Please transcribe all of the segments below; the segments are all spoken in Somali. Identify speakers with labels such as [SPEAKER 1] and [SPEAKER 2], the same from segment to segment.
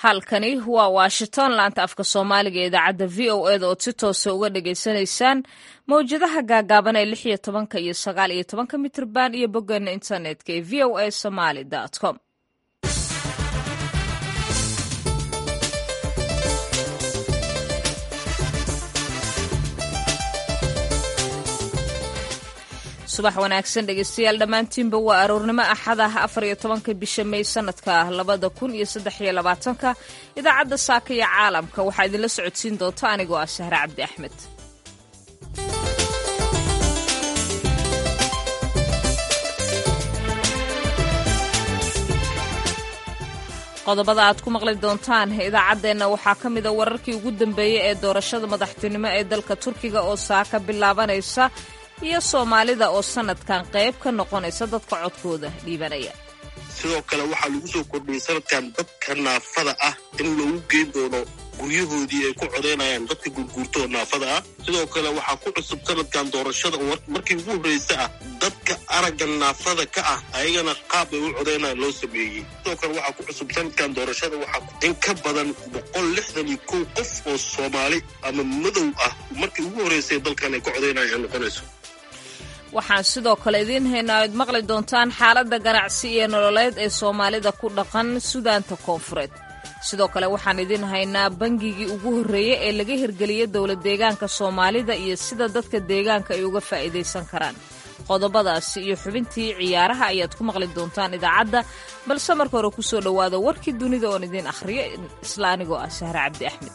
[SPEAKER 1] halkani waa washington laanta afka soomaaliga ee idaacadda v o eda ood si toosa uga dhagaysanaysaan mawjadaha gaagaaban ee lix iyo tobanka iyo sagaal iyo tobanka mitrban iyo boggeena internetka ee v o a somaly com subax wanaagsan dhegeystayaal dhammaantiinba waa aroornimo axadah afar iyo tobanka bisha may sanadka labada kun iyo saddex iyo labaatanka idaacadda saaka iyo caalamka waxaa idinla socodsiin doonta anigoo ah sahre cabdi axmed qodobada aad ku maqli doontaan idaacaddeenna waxaa ka mida wararkii ugu dambeeyey ee doorashada madaxtinimo ee dalka turkiga oo saaka bilaabanaysa iyo soomaalida oo sanadkan qayb ka noqonaysa dadka codkooda dhiibanaya
[SPEAKER 2] sidoo kale waxaa lagu soo kordhiyey sanadkan dadka naafada ah in lagu geyn doono guryahoodii ay ku codaynayaan dadka gurguurtoo naafada ah sidoo kale waxaa ku cusub sanadkan doorashada markii ugu horreysa ah dadka aragga naafada ka ah ayagana qaab ay u codaynayaan loo sameeyey sidoo kale waxaa ku cusub sanadkan doorashada waxaa in ka badan boqol lixdan iyo kow qof oo soomaali ama madow ah markii ugu horreysay dalkan ay ku codaynayaan ay noqonayso
[SPEAKER 1] waxaan sidoo kale idiin haynaa oad maqli doontaan xaaladda ganacsi iyo nololeed ee soomaalida ku dhaqan sudaanta koonfureed sidoo kale waxaan idiin haynaa bangigii ugu horreeyey ee laga hirgeliyey dowlad deegaanka soomaalida iyo sida dadka deegaanka ay uga faa'iidaysan karaan qodobadaasi iyo xubintii ciyaaraha ayaad ku maqli doontaan idaacadda balse marka hore ku soo dhowaada warkii dunida oon idiin akhriyo isla anigoo ah sahre cabdi axmed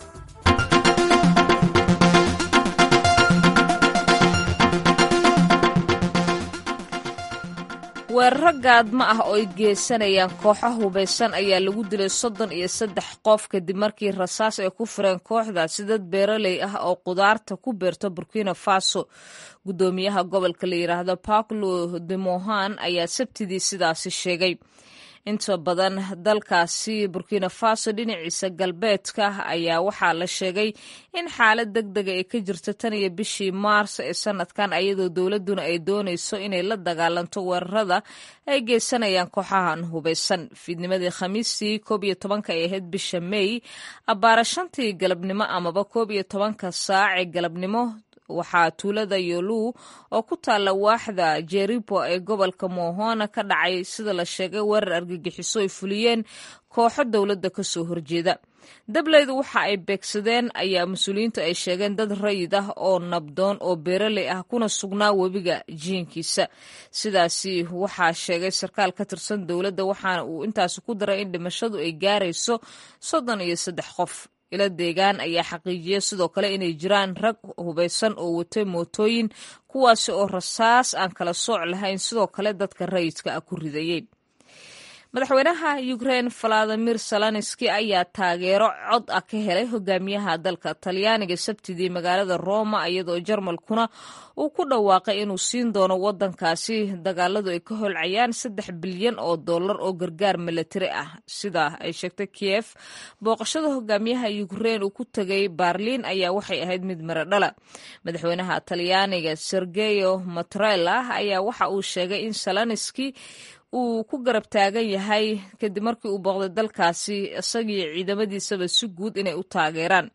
[SPEAKER 1] weeraro gaadmo ah oo ay geysanayaan kooxo hubaysan ayaa lagu dilay soddon iyo saddex qof kadib markii rasaas ay ku fureen kooxdaasi dad beeraley ah oo qudaarta ku beerta burkina faso guddoomiyaha gobolka la yidhaahdo paulo de mohan ayaa sabtidii sidaasi sheegay inta badan dalkaasi burkina faso dhinaciisa galbeedka ayaa waxaa la sheegay in xaalad deg dega ay ka jirto tan iyo bishii maars ee sanadkan ayadoo dowladduna ay doonayso inay la dagaalanto weerarada ay geysanayaan kooxahan hubaysan fiidnimadii khamiistii koob iyo tobanka ay ahayd bisha may abbaara shantii galabnimo amaba koob iyo tobanka saac ee galabnimo waxaa tuulada yolu oo ku taalla waaxda jeribo ee gobolka mohona ka dhacay sida la sheegay weerar argagixiso ay fuliyeen kooxo dowladda ka soo horjeeda dableydu waxa ay beegsadeen ayaa mas-uuliyiintu ay sheegeen dad rayid ah oo nabdoon oo beeraley ah kuna sugnaa webiga jiinkiisa sidaasi waxaa sheegay sarkaal ka tirsan dowladda waxaana uu intaasi ku daray in dhimashadu ay gaarayso soddon iyo saddex qof ila deegaan ayaa xaqiijiyay sidoo kale inay jiraan rag hubaysan oo watay mootooyin kuwaasi oo rasaas aan kala sooc lahayn sidoo kale dadka rayidka ah ku ridayey madaxweynaha ukrein valadimir salanski ayaa taageero cod ah ka helay hogaamiyaha dalka talyaaniga sabtidii magaalada roma iyadoo jarmalkuna uu ku dhawaaqay inuu siin doono wadankaasi dagaaladu ay ka holcayaan saddex bilyan oo dollar oo gargaar milatari ah sida ay sheegtay kiev booqashada hogaamiyaha ukrein uu ku tegay barliin ayaa waxay ahayd mid miradhala madaxweynaha talyaaniga sergeyo matrela ayaa waxa uu sheegay in salanski uu ku garab taagan yahay kadib markii uu booqday dalkaasi isagii ciidamadiisaba si guud inay u taageeraan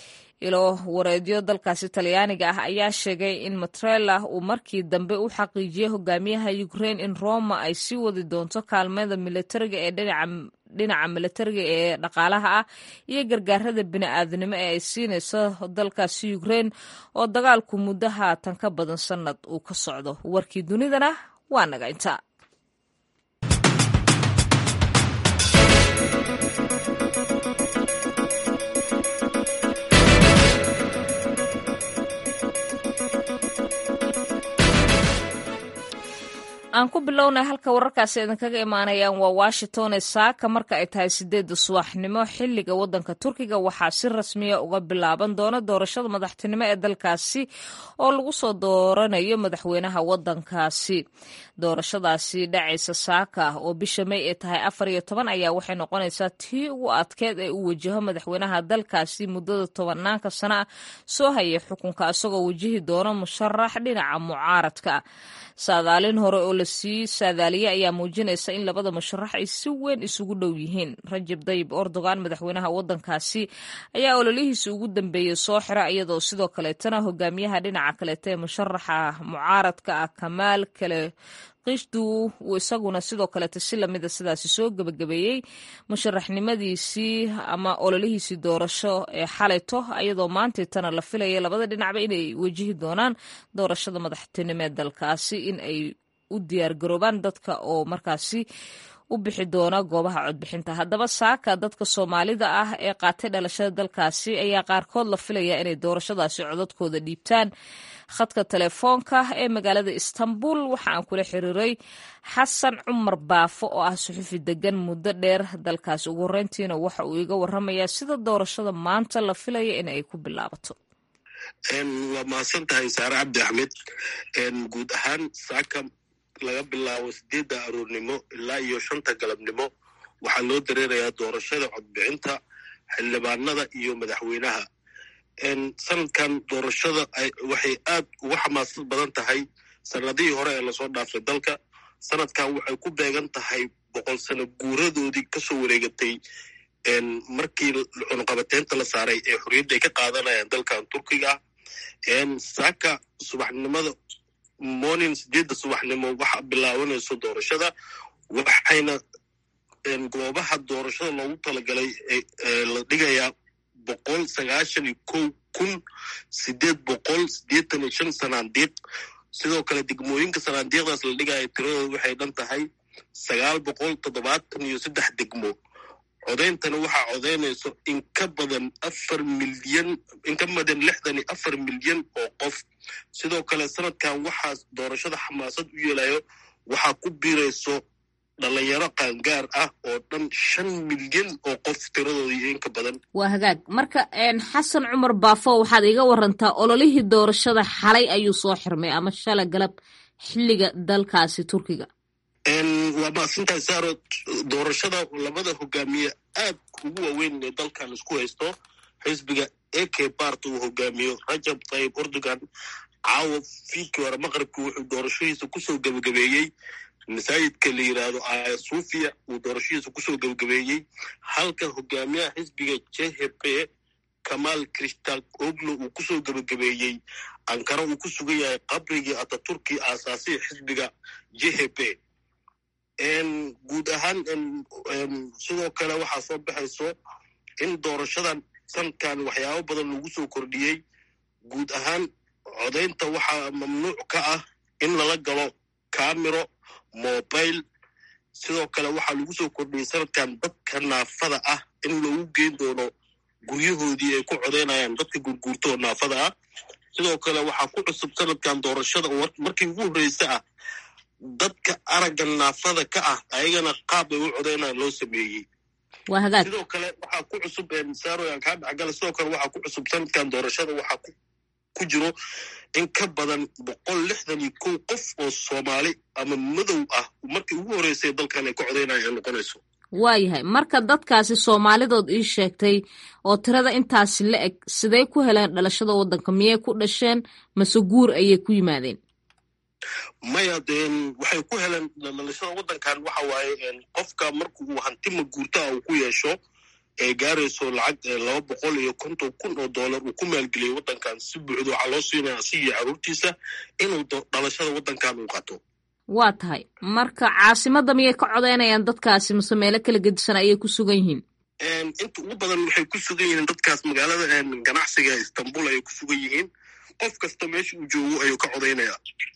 [SPEAKER 1] ilo wareedyo dalkaasi talyaaniga ah ayaa sheegay in matrela uu markii dambe u xaqiijiyey hogaamiyaha ukrein in roma ay sii wadi doonto kaalmada militariga ee dhinaca militariga ee dhaqaalaha ah iyo gargaarada bini-aadnimo ee ay siinayso dalkaasi ukrein oo dagaalku muddo haatan ka badan sanad uu ka socdo warkii dunidana waa naga inta aan ku bilownay halka wararkaasi idinkaga imaanayaan waa washington ee saaka marka ay tahay sideedda subaxnimo xilliga waddanka turkiga waxaa si rasmiya uga bilaaban doona doorashada madaxtinimo ee dalkaasi oo lagu soo dooranayo madaxweynaha waddankaasi doorashadaasi dhacaysa saaka oo bisha may ay tahay afar iyo toban ayaa waxay noqonaysaa tii ugu adkeed ee uu wajaho madaxweynaha dalkaasi muddada tobanaanka sana ah soo hayay xukunka isagoo wajihi doona musharax dhinaca mucaaradka saadaalin hore oo la lasii saadaaliyay ayaa muujinaysa in labada musharax ay si weyn isugu dhow yihiin rajab dayib erdogan madaxweynaha waddankaasi ayaa ololihiisa ugu dambeeyey soo xira iyadoo sidoo kaleetana hogaamiyaha dhinaca kaleeta ee musharaxa mucaaradka ah kamaal kale qishdu uu isaguna sidoo kaleeta si lamida sidaasi soo gebagabeeyey musharaxnimadiisii ama ololihiisii doorasho ee xalayto iyadoo maantaitana la filaya labada dhinacba inay wajihi doonaan doorashada madaxtinimo ee dalkaasi in ay u diyaargaroobaan dadka oo markaasi u bixi doona goobaha codbixinta haddaba saaka dadka soomaalida ah ee qaatay dhalashada dalkaasi ayaa qaarkood la filaya inay doorashadaasi codadkooda dhiibtaan khadka telefoonka ee magaalada istanbul waxa aan kula xiriiray xasan cumar baafo oo ah suxufi degan muddo dheer dalkaasi ugu horeyntiina waxa uu iga waramayaa sida doorashada maanta la filaya in ay ku bilaabato
[SPEAKER 2] waa mahadsan tahay saare cabdi axmed guud ahaan saaka laga bilaabo sideedda aroornimo ilaa iyo shanta galabnimo waxaa loo dareerayaa doorashada codbixinta xildhibaanada iyo madaxweynaha sanadkan doorashada waxay aad uga xamaasad badan tahay sanadihii hore ee lasoo dhaafay dalka sanadkan waxay ku beegan tahay boqol sano guuradoodii kasoo wareegatay markii cunuqabateynta la saaray ee xorriyadda ay ka qaadanayaan dalkan turkiga saaka subaxnimada morning sideedda subaxnimo waxa bilaabanayso doorashada waxayna goobaha doorashada loogu talagalay la dhigayaa boqol sagaashan iyo kow kun sideed boqol siddeetan iyo shan sanaandiiq sidoo kale degmooyinka sanaandiiqdaas la dhigaya tiradooda waxay dhan tahay sagaal boqol toddobaatan iyo saddex degmo codeyntana waxaa codeynayso in ka badan afar milyan in ka badan lixdan iyo afar milyan oo qof sidoo kale sanadkan waxaa doorashada xamaasad u yeelayo waxaa ku biirayso dhalinyaro qaangaar ah oo dhan shan milyan oo qof tiradooda iyo inka badan
[SPEAKER 1] waa hagaag marka xasan cumar baafo waxaad iga warantaa ololihii doorashada xalay ayuu soo xirmay ama shala galab xilliga dalkaasi turkiga
[SPEAKER 2] waa maasintahay saaro doorashada labada hogaamiye aad ugu waaweyn ee dalkan isku haysto xisbiga ak bart uu hogaamiyo rajab tayib erdogan caawa fiidkii hore maqribkii wuxuu doorashadiisa kusoo gebagabeeyey masaajidka la yidhaahdo aya sufiya uu doorashadiisa kusoo gebagabeeyey halka hogaamiyaha xisbiga jhp kamaal kristal oglo uu kusoo gebagabeeyey ankara uu ku sugan yahay qabrigii ataturki aasaasiya xisbiga jhp guud ahaan sidoo kale waxaa soo baxayso in doorashadan sanadkan waxyaabo badan lagu soo kordhiyey guud ahaan codaynta waxaa mamnuuc ka ah in lala galo camero mobile sidoo kale waxaa lagu soo kordhiyey sanadkan dadka naafada ah in lagu geyn doono guryahoodii ay ku codaynayaan dadka gurguurta oo naafada ah sidoo kale waxaa ku cusub sanadkan doorashada markii ugu horreysa ah dadka aragga naafada ka ah ayagana qaab ay u codaynaan loo sameeyey sidoo kale waxaa ku cusub saaroyan kaa dhacgala sidoo kale waxaa ku cusub sanadkan doorashada waxaa ku jiro in ka badan boqol lixdan iyo kow qof oo soomaali ama madow ah markii ugu horreysay dalkan ay ka codaynaya ay noqonayso
[SPEAKER 1] waayahay marka dadkaasi soomaalidood ii sheegtay oo tirada intaasi la eg sidey ku heleen dhalashada waddanka miyay ku dhasheen mase guur ayay ku yimaadeen
[SPEAKER 2] maya waxay ku heleen dhalashada waddankan waxa waaye qofka marka uu hantima guurtaa uu ku yeesho ee gaarayso lacag laba boqol iyo konton kun oo dollar uu ku maalgeliyay waddankan si buuxda waxaa loo siinaya asigiyo carruurtiisa inuu dhalashada waddankan uu qato
[SPEAKER 1] waa tahay marka caasimadda miyay ka codeynayaan dadkaasi mase meelo kala gedisan ayay ku sugan yihiin
[SPEAKER 2] inta ugu badan waxay ku sugan yihiin dadkaas magaalada ganacsiga istanbul ayay ku sugan yihiin qof kasta meesha uu joogo ayuu ka codaynaya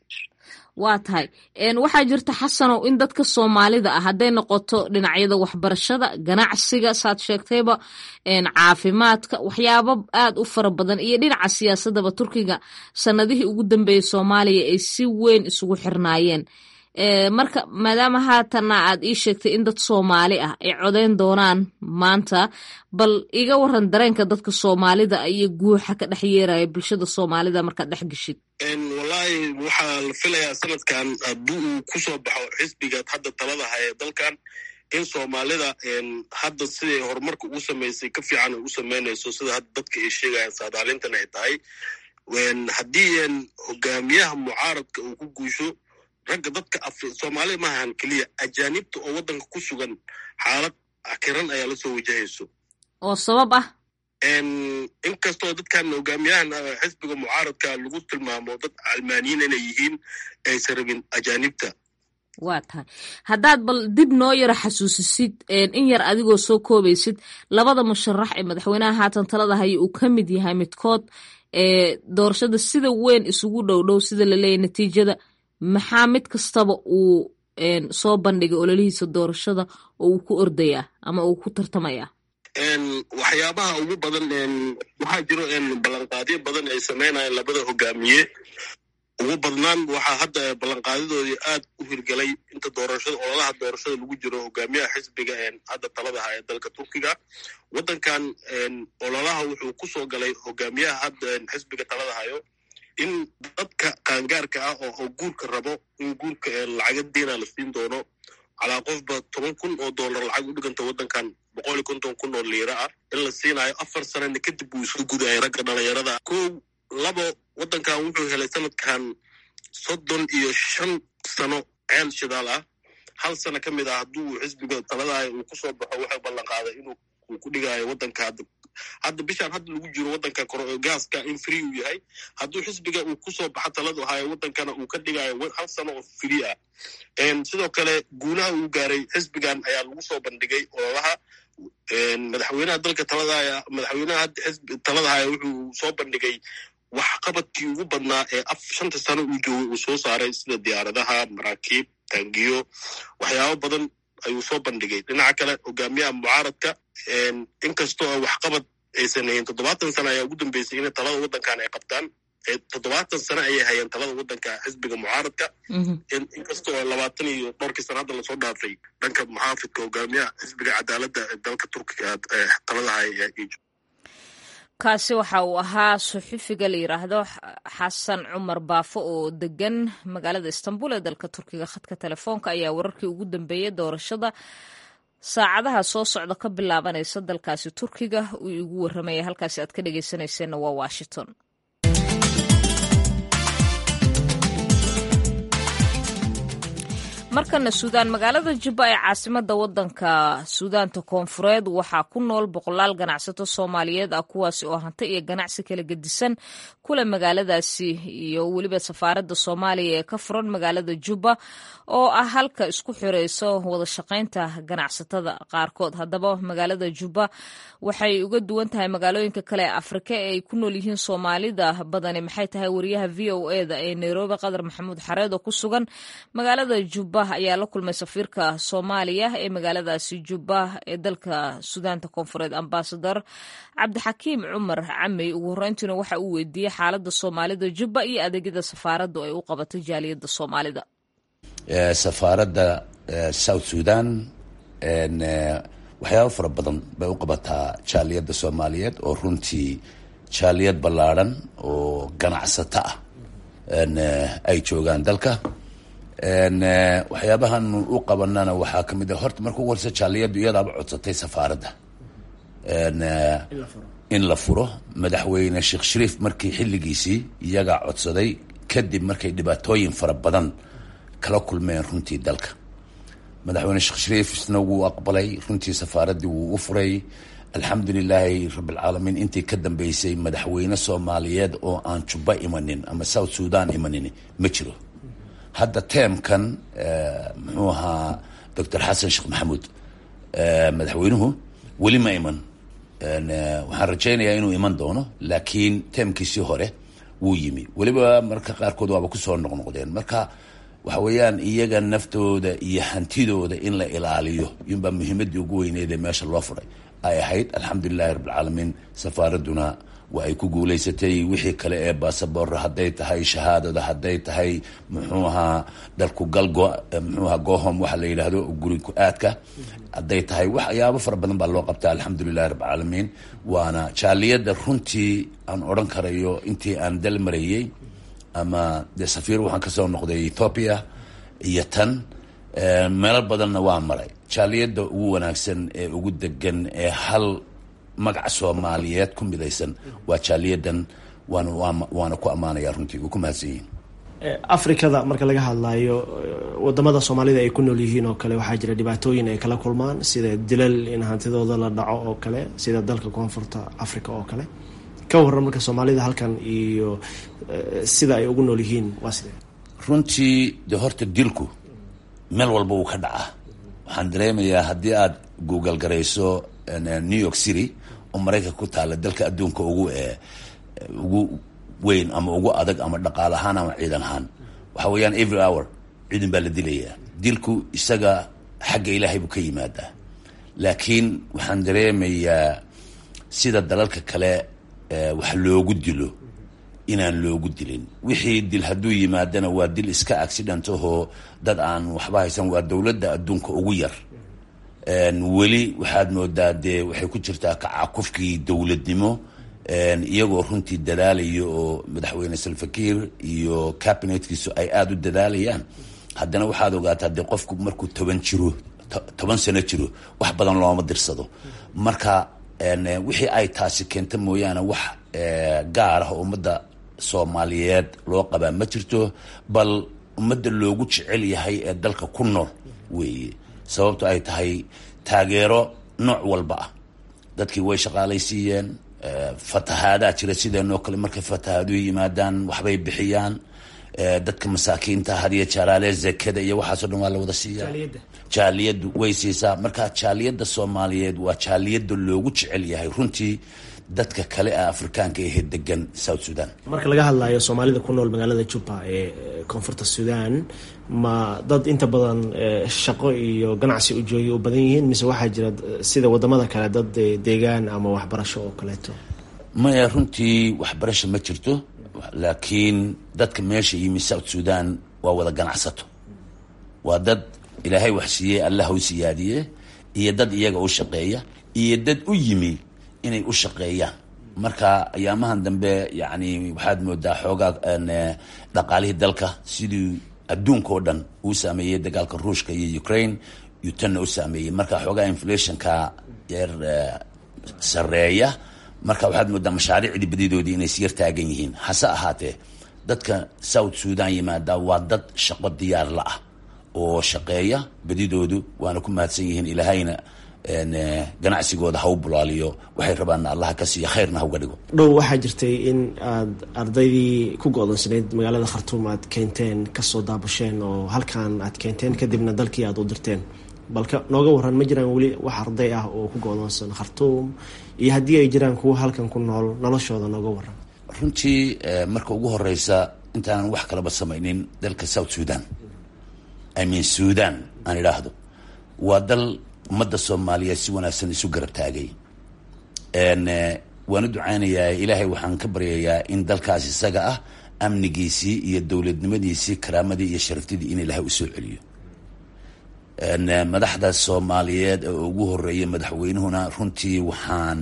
[SPEAKER 1] waa tahay waxaa jirta xasanow in dadka soomaalida ah hadday noqoto dhinacyada waxbarashada ganacsiga saad sheegtayba caafimaadka waxyaabo aad u fara badan iyo dhinaca siyaasadaba turkiga sanadihii ugu dambeeyey soomaaliya ay si weyn isugu xirnaayeen marka maadaama haatanna aad ii sheegtay in dad soomaali ah ay codeyn doonaan maanta bal iga waran dareenka dadka soomaalida iyo guuxa ka dhex yeeraya bulshada soomaalida markaad dhex geshid
[SPEAKER 2] wallaahi waxaa la filayaa sanadkan haddii uu kusoo baxo xisbiga hadda talada haya dalkan in soomaalida hadda siday horumarka ugu samaysay ka fiican ay u samaynayso sida hadda dadka ay sheegayaan saadaalintan ay tahay haddii hogaamiyaha mucaaradka uu ku guusho ragga dadka soomaaliya maahan keliya ajaanibta oo waddanka ku sugan xaalad akiran ayaa lasoo wajahayso
[SPEAKER 1] oo sabab ah
[SPEAKER 2] inkastoo dadkan hogaamiyahan xisbiga mucaaradka lagu tilmaamo dad almaaniyiin inay yihiin aysan rabin ajaanibta
[SPEAKER 1] waa tahay haddaad bal dib noo yaro xasuusisid in yar adigoo soo koobaysid labada musharax ee madaxweynaha haatan talada haya uu ka mid yahay midkood ee doorashada sida weyn isugu dhow dhow sida laleeyahy natiijada maxaa mid kastaba uu soo bandhigay ololihiisa doorashada oo uu ku ordayaa ama uu ku tartamayaa
[SPEAKER 2] waxyaabaha ugu badan waxaa jiro ballanqaadyo badan ay sameynayaan labada hogaamiye ugu badnaan waxaa hadda ballanqaadidoodii aad u hirgelay inta doorashada ololaha doorashada lagu jiro hogaamiyaha xisbiga hadda talada haya dalka turkiga waddankan ololaha wuxuu ku soo galay hogaamiyaha hadda xisbiga talada hayo in dadka qaangaarka ah oo guurka rabo in guurka lacaga diina la siin doono calaa qofba toban kun oo dollar lacag u dhiganta waddankan boqol iyo konton kun oo liira ah in la siinayo afar sanana kadib uu isu gudayay ragga dhalinyarada kow labo waddankan wuxuu helay sanadkan soddon iyo shan sano ceel shidaal ah hal sano ka mid ah hadduu xisbiga taladahay uu kusoo baxo waxay ballan qaaday inuu uu ku dhigaayo waddanka hadda bishaan hadda lagu jiro waddanka gaaska in free uu yahay hadduu xisbiga uu kusoo baxo taladu hayo waddankana uu ka dhigayo hal sano oo free ah sidoo kale guulaha uu gaaray xisbigan ayaa lagu soo bandhigay ololaha madaxweynaha dalka taladahaya madaxweynaha hadda xisbi talada haya wuxuu soo bandhigay waxqabadkii ugu badnaa ee af shanta sano uu joogay uu soo saaray sida diyaaradaha maraakiib taangiyo waxyaabo badan ayuu soo bandhigay dhinaca kale hogaamiyaha mucaaradka inkastoo waxqabad aysan hayn toddobaatan sano ayaa ugu dambeysay inay talada waddankan ay qabtaan toddobaatan sano ayay hayeen talada waddanka xisbiga mucaaradka inkastoo labaatan iyo dhowrkii sana hadda lasoo dhaafay dhanka muxaafidka hogaamiyaha xisbiga cadaaladda ee dalka turkiga talada haya
[SPEAKER 1] kaasi waxa uu ahaa suxufiga la yidhaahdo xasan cumar baafo oo degan magaalada istanbul ee dalka turkiga khadka telefoonka ayaa wararkii ugu dambeeyey doorashada saacadaha soo socda ka bilaabanaysa dalkaasi turkiga uu igu warramaya halkaasi aad ka dhegeysanayseena waa washington markana suudaan magaalada jubba ee caasimada wadanka suudaanta koonfureed waxaa ku nool boqolaal ganacsato soomaaliyeed ah kuwaasi oo hanti iyo ganacsi kala gedisan kule magaaladaasi iyo weliba safaaradda soomaaliya ee ka furan magaalada jubba oo ah halka isku xireyso wada shaqaynta ganacsatada qaarkood haddaba magaalada jubba waxay uga duwan tahay magaalooyinka kale ee afrika ee ay ku nool yihiin soomaalida badani maxay tahay wariyaha v o eda ee nairobi qadar maxamuud xareed oo ku sugan magaalada jubba ayaa la kulmay safiirka soomaaliya ee magaaladaasi jubba ee dalka suudaanta koonfureed ambasador cabdixakiim cumar camey ugu horreyntiina waxa uu weydiiyey xaalada soomaalida jubba iyo adeegyada safaaraddu ay u qabatay jaaliyadda soomaalida
[SPEAKER 3] safaaradda south sudan waxyaabo fara badan bay u qabataa jaaliyadda soomaaliyeed oo runtii jaaliyad ballaadhan oo ganacsato ah ay joogaan dalka waxyaabahan u qabanana waxaa kamid a horta marka ugu horeysa jaaliyaddu iyadaaba codsatay safaaradda in la furo madaxweyne sheekh shariif markii xilligiisii iyagaa codsaday kadib markay dhibaatooyin fara badan kala kulmeen runtii dalka madaxweyne sheekh shariif isna wuu aqbalay runtii safaaraddii wuu u furay alxamdu lilaahi rabbilcaalamiin intii ka dambeysay madaxweyne soomaaliyeed oo aan jubba imanin ama south sudan imanin ma jiro hadda teemkan muxuu ahaa doctor xasan sheekh maxamuud madaxweynuhu weli ma iman waxaan rajaynayaa inuu iman doono laakiin teemkiisii hore wuu yimi weliba marka qaarkood waaba kusoo noqnoqdeen marka waxa weeyaan iyaga naftooda iyo hantidooda in la ilaaliyo iyunbaa muhiimaddii ugu weyneedee meesha loo furay ay ahayd alxamdulilahi rabbilcaalamiin safaaradduna waa ay ku guulaysatay wixii kale ee basaboor hadday tahay shahaadada hadday tahay muxuu ahaa dalku gal muxuu ahaa gohom waxa la yidhaahdo guri ku-aadka hadday tahay waxyaabo fara badan baa loo qabtaa alxamdulilahi rabbilcaalamiin waana jaaliyadda runtii aan odhan karayo intii aan dal marayey ama dee safiir waxaan kasoo noqday ethoopia iyo tan meelo badanna waa maray jaaliyadda ugu wanaagsan ee ugu degan ee hal magaca soomaaliyeed ku midaysan waa jaaliyadan waana waana ku ammaanaya runtii way ku mahadsan yihin
[SPEAKER 4] afrikada marka laga hadlayo wadamada soomaalida ay ku nool yihiin oo kale waxaa jira dhibaatooyin ay kala kulmaan sida dilal in hantidooda la dhaco oo kale sida dalka koonfurta africa oo kale ka waran marka soomaalida halkan iyo sida ay ugu nool yihiin waa sidee
[SPEAKER 3] runtii de horta dilku meel walba uu ka dhacaa waxaan dareemayaa haddii aad google garayso new york city oo maraykanka ku taala dalka adduunka ugu ugu weyn ama ugu adag ama dhaqaal ahaan ama ciidan ahaan waxa weeyaan every hour ciidan baa la dilayaa dilku isaga xagga ilaahay buu ka yimaadaa laakiin waxaan dareemayaa sida dalalka kale wax loogu dilo inaan loogu dilin wixii dil hadduu yimaadana waa dil iska accident ahoo dad aan waxba haysan waa dowladda adduunka ugu yar weli waxaad moodaa dee waxay ku jirtaa kacakufkii dowladnimo iyagoo runtii dadaalayo oo madaxweyne salfakiir iyo cabinetkiisu ay aada u dadaalayaan haddana waxaad ogaataa dee qofku markuu toban jiro toban sano jiro wax badan looma dirsado marka wixii ay taasi keenta mooyaane wax gaar ah oo ummadda soomaaliyeed loo qabaa ma jirto bal ummadda loogu jecel yahay ee dalka ku nool weeye sababto ay tahay taageero nooc walba ah dadkii way shaqaalaysiiyeen fatahaadaa jira sideenoo kale markay fatahaaduhu yimaadaan waxbay bixiyaan dadka masaakiinta hadiyo jaalaale zakada iyo waxaasoo dhan waa la wada siiyaa jaaliyaddu way siisaa marka jaaliyadda soomaaliyeed waa jaaliyadda loogu jecel yahay runtii dadka kale ee afrikaanka ehe degan south sudan
[SPEAKER 4] marka laga hadlayo soomaalida ku nool magaalada jubba ee koonfurta sudan ma dad inta badan shaqo iyo ganacsi ujoogi u badan yihiin mise waxaa jira sida wadamada kale dad deegaan ama waxbarasho oo kaleeto
[SPEAKER 3] maya runtii waxbarasho ma jirto laakiin dadka meesha yimi south sudan waa wada ganacsato waa dad ilaahay wax siiyey allah u siyaadiye iyo dad iyaga u shaqeeya iyo dad u yimi inay u shaqeeyaan marka ayaamahan dambe yani waxaad moodaa xoogaa dhaqaalihii dalka sidii adduunka oo dhan uu saameeyey dagaalka ruushka iyo ukraine iyuu tanna u saameeyey marka xoogaa inflationka yar sareeya marka waxaad moodaa mashaariicdii badidoodii inay siyar taagan yihiin hase ahaatee dadka south sudan yimaada waa dad shaqo diyaar la ah oo shaqeeya badidoodu waana ku mahadsan yihiin ilaahayna ganacsigooda ha u bulaaliyo waxay rabaanna allaha ka siiya khayrna ha uga dhigo
[SPEAKER 4] dhow waxaa jirtay in aad ardaydii ku go-doonsanayd magaalada khartuum aad keenteen kasoo daabasheen oo halkan aad keenteen kadibna dalkii aad u dirteen balka nooga waran ma jiraan weli wax arday ah oo ku go-doonsan khartuum iyo haddii ay jiraan kuwa halkan ku nool noloshooda nooga waran
[SPEAKER 3] runtii marka ugu horeysa intaanan wax kalaba samaynin dalka south sudan i mean sudan aan idhaahdo waa dal ummadda soomaaliyeed si wanaagsan isu garab taagay waan u ducaynayaa ilaahay waxaan ka baryayaa in dalkaas isaga ah amnigiisii iyo dowladnimadiisii karaamadii iyo sharaftidii in ilaahay usoo celiyo madaxda soomaaliyeed ee ugu horeeya madaxweynuhuna runtii waxaan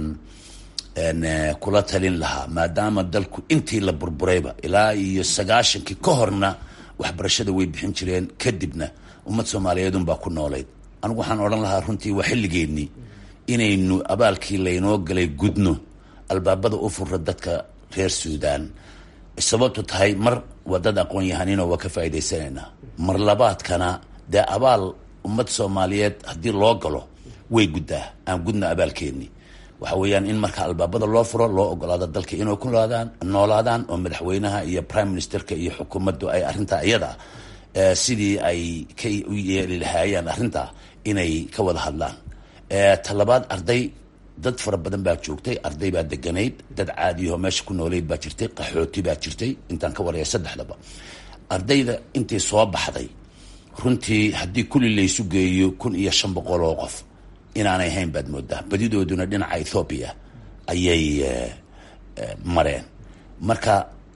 [SPEAKER 3] kula talin lahaa maadaama dalku intii la burburayba ilaa iyo sagaashankii ka horna waxbarashada way bixin jireen kadibna ummad soomaaliyeed unbaa ku noolayd anigu waxaan odhan lahaa runtii waa xilligeennii inaynu abaalkii laynoo galay gudno albaabada u fura dadka reer suudan sababtu tahay mar waa dad aqoon yahaninoo waa ka faa'idaysanaynaa mar labaadkana dee abaal ummad soomaaliyeed haddii loo galo way guddaa aan gudno abaalkeennii waxa weeyaan in marka albaabada loo furo loo ogolaado dalka inay ku noolaadaan noolaadaan oo madaxweynaha iyo prime ministerka iyo xukuumaddu ay arrintaa iyada sidii ay ka u yeeli lahaayeen arrintaa inay ka wada hadlaan talabaad arday dad fara badan baa joogtay arday baa deganayd dad caadiyaho meesha ku nooleyd baa jirtay qaxooti baa jirtay intaan ka waraya saddexdaba ardayda intii soo baxday runtii haddii kulli laysu geeyo kun iyo shan boqol oo qof inaanay hayn baad moodaa badidooduna dhinaca ethoobiya ayay mareen marka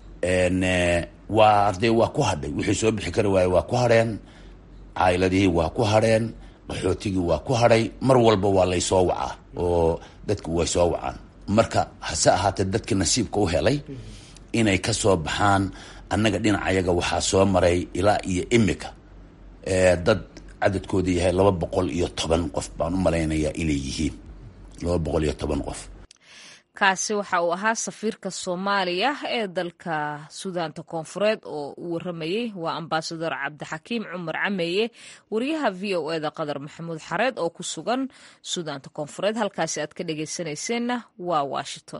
[SPEAKER 3] waa arday waa ku hadhay wixii soo bixi kari waaye waa ku hadheen caayiladihii waa ku hadheen qaxootigii waa ku hadhay mar walba waa laysoo wacaa oo dadku way soo wacaan marka hase ahaatee dadkii nasiibka u helay inay ka soo baxaan annaga dhinacayaga waxaa soo maray ilaa iyo imika dad cadadkooda yahay laba boqol iyo toban qof baan u malaynayaa inay yihiin laba boqol iyo toban qof
[SPEAKER 1] kaasi waxa uu ahaa safiirka soomaaliya ee dalka suudaanta koonfureed oo u waramayey waa ambasador cabdixakiim cumar cameeye wariyaha v o eda qadar maxamuud xareed oo ku sugan suudaanta koonfureed halkaasi aad ka dhegeysanayseena waa washington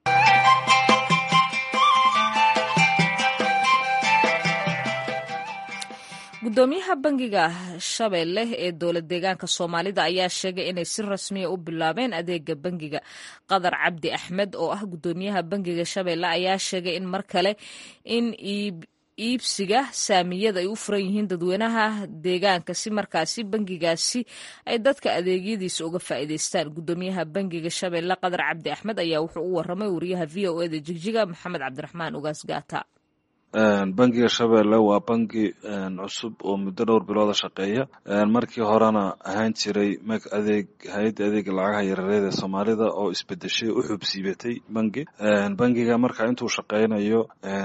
[SPEAKER 1] gudoomiyaha bangiga shabeelle ee dowlad deegaanka soomaalida ayaa sheegay inay si rasmiya u bilaabeen adeega bangiga qadar cabdi axmed oo ah gudoomiyaha bangiga shabeelle ayaa sheegay in mar kale in iibsiga saamiyada ay u furan yihiin dadweynaha deegaanka si markaasi bangigaasi ay dadka adeegyadiisa uga faa'iidaystaan gudoomiyaha bangiga shabeelle qadar cabdi axmed ayaa wuxuu u waramay wariyaha v o eda jigjiga maxamed cabdiraxmaan ugaas gaata
[SPEAKER 5] bangiga shabeelle waa bangi cusub oo muddo dhowr bilooda shaqeeya markii horena ahaan jiray meg adeeg hay-adda adeega lacagaha yareed ee soomaalida oo isbedeshay u xubsiibatay bangi bangiga marka intuu shaqeynayo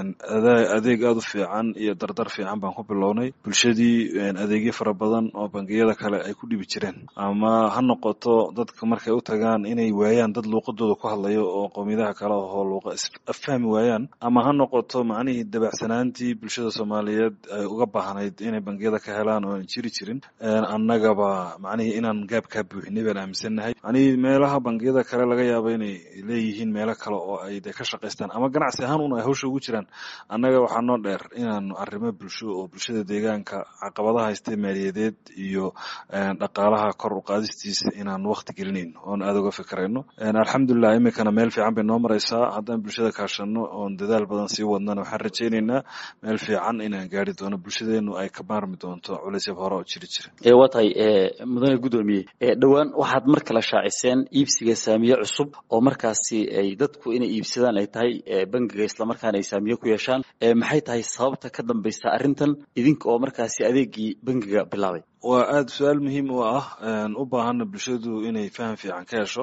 [SPEAKER 5] adeeg aada u fiican iyo dardar fiican baan ku bilownay bulshadii adeegyo fara badan oo bangiyada kale ay ku dhibi jireen ama ha noqoto dadka markay u tagaan inay waayaan dad luuqadooda ku hadlayo oo qowmiyadaha kale oo luuqa affahmi waayaan ama ha noqoto macnihii dabac sanaantii bulshada soomaaliyeed ay uga baahnayd inay bangiyada ka helaan oo aan jiri jirin annagaba macnihii inaan gaab kaa buuxinay baan aaminsannahay macnihii meelaha bangiyada kale laga yaabo inay leeyihiin meelo kale oo ay de ka shaqaystaan ama ganacsi ahaan un ay hawsha ugu jiraan annaga waxaa noo dheer inaanu arrimo bulsho oo bulshada deegaanka caqabadaha haystay maaliyadeed iyo dhaqaalaha kor u qaadistiisa inaan wakti gelinayn oon aada uga fikirayno alxamdulilah iminkana meel fiican bay noo maraysaa haddaan bulshada kaashano oon dadaal badan sii wadnana waxaan rajeynayna meel fiican inaan gaari doono bulshadeenu ay ka maarmi doonto culaysyab hore oo jiri jira
[SPEAKER 6] waa tahay mudane guddoomiye dhowaan waxaad mar kale shaaciseen iibsiga saamiye cusub oo markaasi ay dadku inay iibsadaan ay tahay bangiga islamarkaana ay saamiye ku yeeshaan maxay tahay sababta ka dambaysa arrintan idinka oo markaasi adeegii bangiga bilaabay
[SPEAKER 5] waa aada su-aal muhiim u ah u baahana bulshadu inay faham fiican ka hesho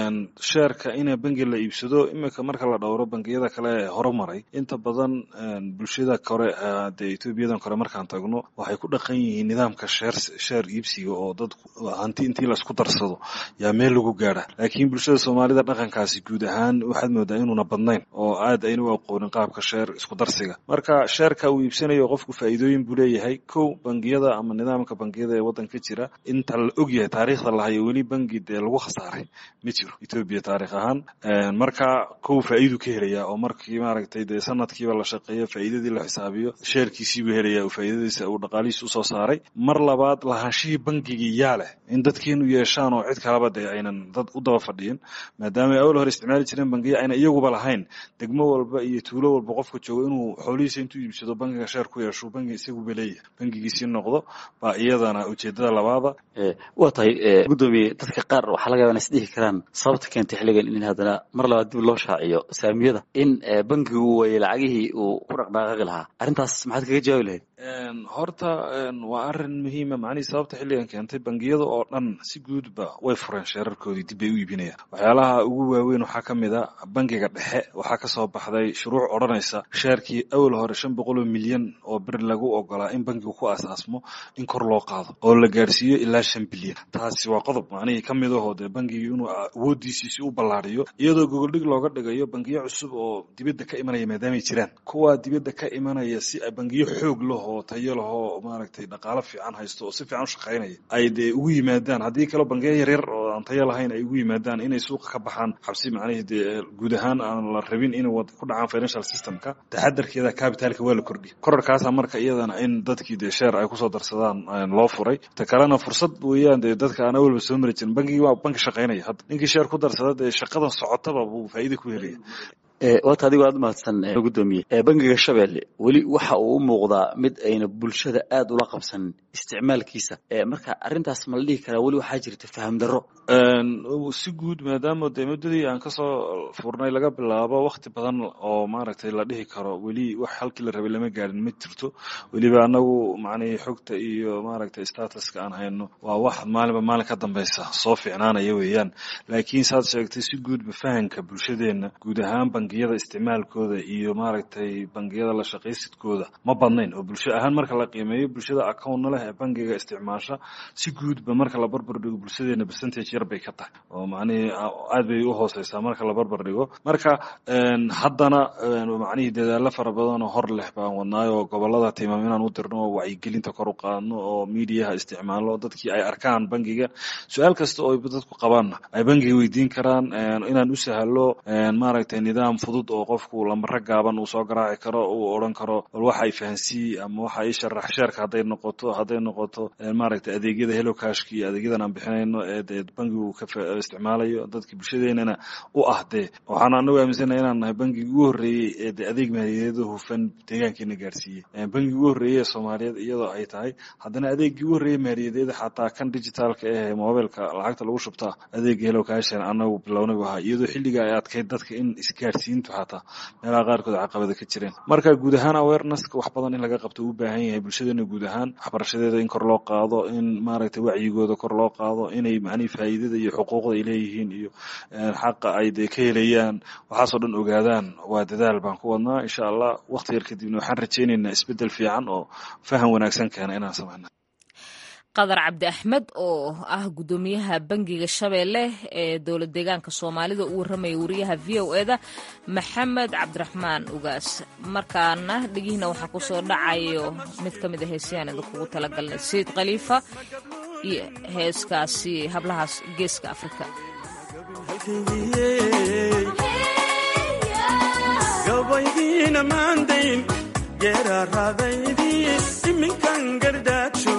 [SPEAKER 5] sheerka ina bangi la iibsado iminka marka la dhowro bangiyada kale ee horumaray inta badan bulshada kore dee etoobiyadan kore markaan tagno waxay ku dhaqan yihiin nidaamka sheer sheer iibsiga oo dad hanti intii laisku darsado yaa meel lagu gaara laakiin bulshada soomaalida dhaqankaasi guud ahaan waxaad moodaa inuuna badnayn oo aad ayna u aqoonin qaabka sheer isku darsiga marka sheerka uu iibsanayo qofku faa'iidooyin buu leeyahay kow bangiyada ama nidaamka bangiyada ee waddanka jira inta la ogyahay taariikhda lahayo weli bangi dee lagu khasaaray ma jiro etoobiya taarikh ahaan marka kow faa'iidu ka helaya oo markii maaragtay dee sanadkiiba la shaqeeyo faa'iidadii la xisaabiyo sheerkiisiibuu helaya oo faa'iidadiisa uu dhaqaalihiisa usoo saaray mar labaad lahaanshihii bangigii yaa leh in dadkeenu yeeshaan oo cid kalaba dee aynan dad u daba fadhiyin maadaama ay awal hore isticmaali jireen bangiya ayna iyaguba lahayn degmo walba iyo tuulo walba qofka joogo inuu xoolihiisa intuu iibsado bangiga sheer ku yeesho bangi isaguba leeyahay bangigiisii noqdo baa iyadana ujeedada labaada
[SPEAKER 6] waa tahay guddoomiye dadka qaar waxaa laga yaba ina isdhihi karaan sababta keentay xilligan in haddana mar labaad dib loo shaaciyo saamiyada in bangigu uu waayey lacagihii uu ku dhaqdhaqaaqi lahaa arrintaas maxaad kaga jawaabi lahayd
[SPEAKER 5] horta waa arin muhiima macnihii sababta xilligan keentay bangiyada oo dhan si guudba way fureen sheerarkoodii dib bay u iibinayaan waxyaalaha ugu waaweyn waxaa ka mid a bangiga dhexe waxaa ka soo baxday shuruuc odhanaysa sheerkii awal hore shan boqoloo milyan oo bir lagu ogolaa in bangigu ku asaasmo in kor loo qaado oo la gaarsiiyo ilaa shan bilyan taasi waa qodob macnihii ka mid ahoo dee bangigii inuu awoodiisiisi u ballaariyo iyadoo gogoldhig looga dhigayo bangiyo cusub oo dibadda ka imanaya maadaamay jiraan kuwaa dibadda ka imanaya si bangiyo xoog laho oo tayo lahoo maaragtay dhaqaalo fiican haysto oo si fiican u shaqaynaya ay dee ugu yimaadaan haddii kaloo bangiyo yaryar oo aan tayo lahayn ay ugu yimaadaan inay suuqa ka baxaan xabsi macnihii dee guud ahaan aan la rabin inay ku dhacaan financial systemka taxadarkeeda capitalka waa la kordhiya korarkaasa marka iyadana in dadkii dee sheer ay kusoo darsadaan loo furay ta kalena fursad weeyaan dee dadka aan awalba soo mari jirin bangigii waa banki shaqaynaya hadda ninkii sheer ku darsada dee shaqadan socotaba buu faa'iida ku helaya
[SPEAKER 6] waata adigoo aad mahadsan guddoomiye bangiga shabeelle weli waxa uu u muuqdaa mid ayna bulshada aada ula qabsanin isticmaalkiisa marka arrintaas ma la dhihi karaa weli waxaa jirta faham darro
[SPEAKER 5] si guud maadaama dee muddadii aan kasoo furnay laga bilaabo wakti badan oo maaragtay la dhihi karo weli wax halkii la rabay lama gaarin ma jirto weliba anagu macnihii xogta iyo maaragtay statuska aan hayno waa wax maalinba maalin ka dambeysa soo fiicnaanaya weeyaan laakiin saad sheegtay si guudba fahanka bulshadeenna guud ahaan bangiyada isticmaalkooda iyo maaragtay bangiyada la shaqaysidkooda ma badnayn oo bulsho ahaan marka la qiimeeyo bulshada accountna leh ee bangiga isticmaasha si guudba marka la barbar dhigo bulshadeena percentage yar bay ka tahay oo macnihii aad bay u hooseysaa marka la barbar dhigo marka haddana macnihii dadaalo fara badan oo hor leh baan wadnaayo gobolada timaam inaan u dirno oo wacyigelinta kor u qaadno oo miidiyaha isticmaalo dadkii ay arkaan bangiga su-aal kasta oo dadku qabaanna ay bangiga weydiin karaan inaan u sahalo maaragtay nidaam fudud oo qofku lamaro gaaban uu soo garaaci karo uu odhan karo bal waxa ay fahansiiye ama waxa ay sharax sheerka hadday noqoto hadday noqoto maaragtay adeegyada hello cashka iyo adeegyadan aan bixinayno ee dee bangigu ka isticmaalayo dadka bulshadeenana u ah dee waxaan anagu aaminsanahay inaan nahay bangigii ugu horreeyey ee de adeeg maaliyadeeda hufan deegaankeena gaarsiiyey bangigii ugu horreeyey ee soomaaliyeed iyadoo ay tahay haddana adeegii ugu horreeyey maaliyadeeda xataa kan digitaalka ee mobilka lacagta lagu shubtaa adeega hello cashan anagu bilownay bu ahaa iyadoo xilliga ay adkayd dadka in isgaarsiintu xataa meelaha qaarkood caqabada ka jireen marka guud ahaan awarenesska wax badan in laga qabto u baahan yahay bulshadeena guud ahaan waxbarashadeeda in kor loo qaado in maaragtay wacyigooda kor loo qaado inay macnihi faa'iidada iyo xuquuqda ay leeyihiin iyo xaqa ay dee ka helayaan waxaasoo dhan ogaadaan waa dadaal baan ku wadnaa insha allah waqti yar kadibna waxaan rajaynaynaa isbeddel fiican oo faham wanaagsan keena inaan samayna
[SPEAKER 1] qadar cabdi axmed oo ah guddoomiyaha bangiga shabeelle ee dowlad deegaanka soomaalida u warramaya wariyaha v o eda maxamed cabdiraxmaan ugaas markaana dhegihiina waxaa kusoo dhacayo mid ka mid a heesayaan idinkugu talagalnay sayid khaliifa iyo heeskaasi hablahaas geeska afrika
[SPEAKER 7] gabaydiina maandayn geeraaraadaydii iminkan gardaajo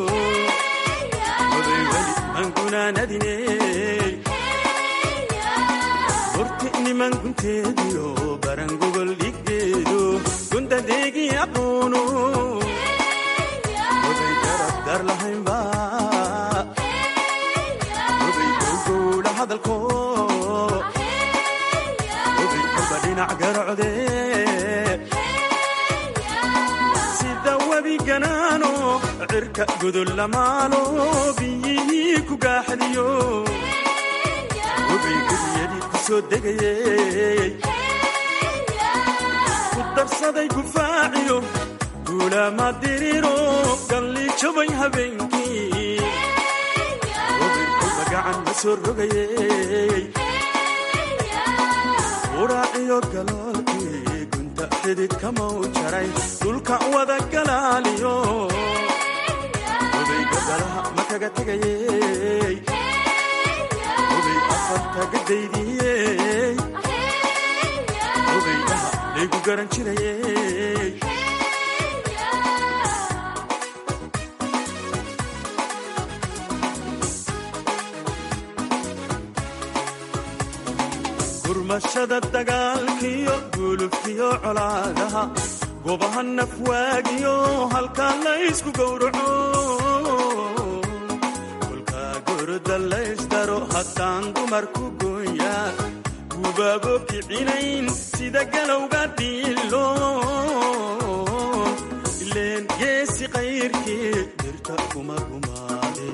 [SPEAKER 7] odayweli angunaanadine horti niman gunteediyo barangogol dhiggeedo gundadeegi aqoono oday garabdar lahaynba oday gowgowla hadalko oday kolba dhinac garocde sida webiganaano cirka godol lamaalo biyihii ku gaaxdiyo oday geliyadii ku soo degayey ku darsaday gufaaciyo duulaama diriro gallijabay habeenkii oday kolba gacan ma soo rogayey uraaciyo galoolkii gunta xidid kamau jaray dhulka wada galaaliyo oday gabalaha ma kaga tegayey oday afarta gadaydiyey oday dhaha laygu garan jirayey gurmashada dagaalkiyo gulubkiyo colaadaha gobaha nafwaagiyo halkaa laysku gowraco kolkaa gorda laysdaro haddaan dumarku gooya gubaabo kicinayn sida galowga dhiilo ileen geesi qayrkii dirta kuma gumaade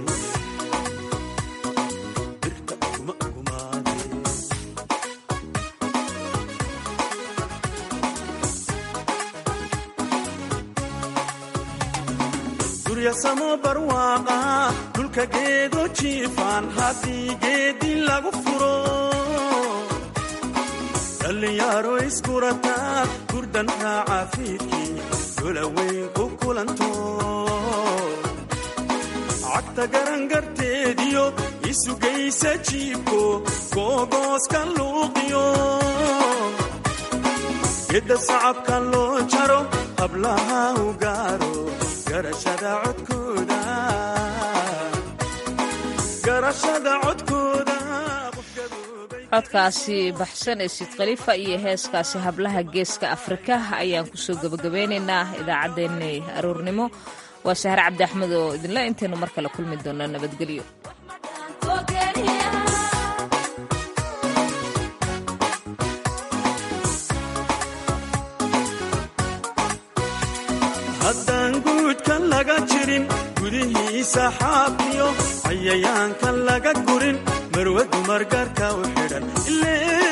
[SPEAKER 7] duryasamo barwaaqa dhulka geedo jiifaan haddii geedi lagu furo dhallinyaro iskurataa gurdan raaca fiidkii dolaweyn ku kulanto cagta garangarteediyo isugaysa jiibko googooska luuqiyo gedda sacabka loo jaro hablaha u gaaro garashada codkooda garashada codkooda
[SPEAKER 1] codkaasi baxsan ee siid khaliifa iyo heeskaasi hablaha geeska afrika ayaan kusoo gebagabeynaynaa idaacaddeenni aroornimo waa sahre cabdi axmed oo idinla intaynu mar kale kulmi doona nabadgelyo
[SPEAKER 7] haddaan guudka laga jirin gudihiisa xaafiyo cayayaanka laga gurin marwadu margarka u xidhan